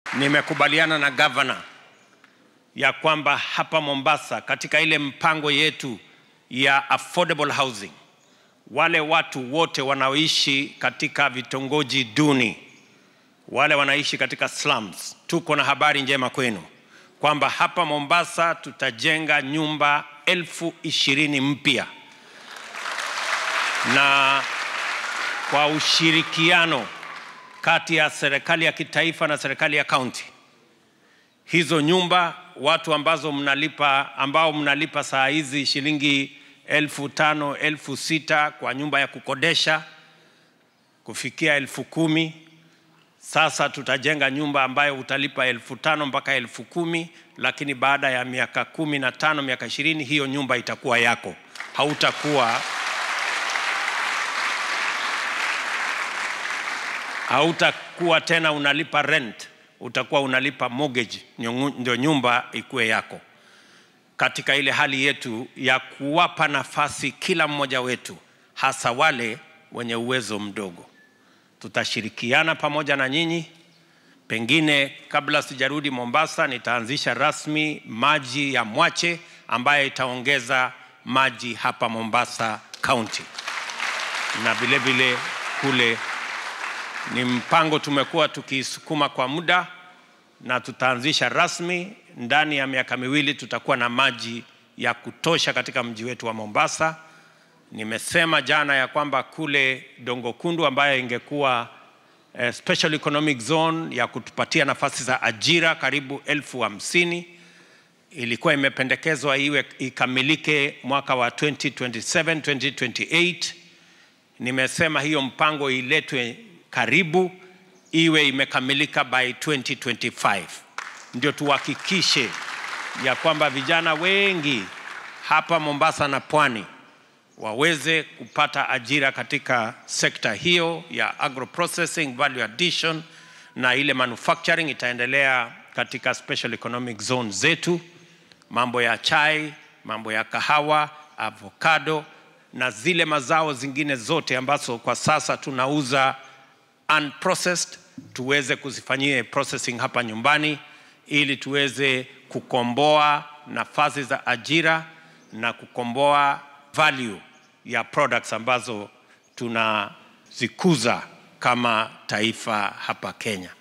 nimekubaliana na gavana ya kwamba hapa Mombasa katika ile mpango yetu ya affordable housing, wale watu wote wanaoishi katika vitongoji duni, wale wanaishi katika slums, tuko na habari njema kwenu kwamba hapa Mombasa tutajenga nyumba elfu ishirini mpya na kwa ushirikiano kati ya serikali ya kitaifa na serikali ya kaunti. Hizo nyumba watu ambazo mnalipa ambao mnalipa saa hizi shilingi elfu tano elfu sita kwa nyumba ya kukodesha kufikia elfu kumi sasa tutajenga nyumba ambayo utalipa elfu tano mpaka elfu kumi lakini baada ya miaka kumi na tano miaka ishirini hiyo nyumba itakuwa yako, hautakuwa hautakuwa tena unalipa rent, utakuwa unalipa mortgage, ndio nyumba ikuwe yako. Katika ile hali yetu ya kuwapa nafasi kila mmoja wetu, hasa wale wenye uwezo mdogo, tutashirikiana pamoja na nyinyi. Pengine kabla sijarudi Mombasa, nitaanzisha rasmi maji ya Mwache ambayo itaongeza maji hapa Mombasa County na vile vile kule ni mpango tumekuwa tukisukuma kwa muda na tutaanzisha rasmi. Ndani ya miaka miwili tutakuwa na maji ya kutosha katika mji wetu wa Mombasa. Nimesema jana ya kwamba kule Dongo Kundu ambayo ingekuwa eh, special economic zone ya kutupatia nafasi za ajira karibu elfu hamsini ilikuwa imependekezwa iwe ikamilike mwaka wa 2027 2028. Nimesema hiyo mpango iletwe karibu iwe imekamilika by 2025 ndio tuhakikishe ya kwamba vijana wengi hapa Mombasa na pwani waweze kupata ajira katika sekta hiyo ya agro processing, value addition na ile manufacturing itaendelea katika special economic zone zetu, mambo ya chai, mambo ya kahawa, avocado na zile mazao zingine zote ambazo kwa sasa tunauza unprocessed tuweze kuzifanyia processing hapa nyumbani ili tuweze kukomboa nafasi za ajira na kukomboa value ya products ambazo tunazikuza kama taifa hapa Kenya.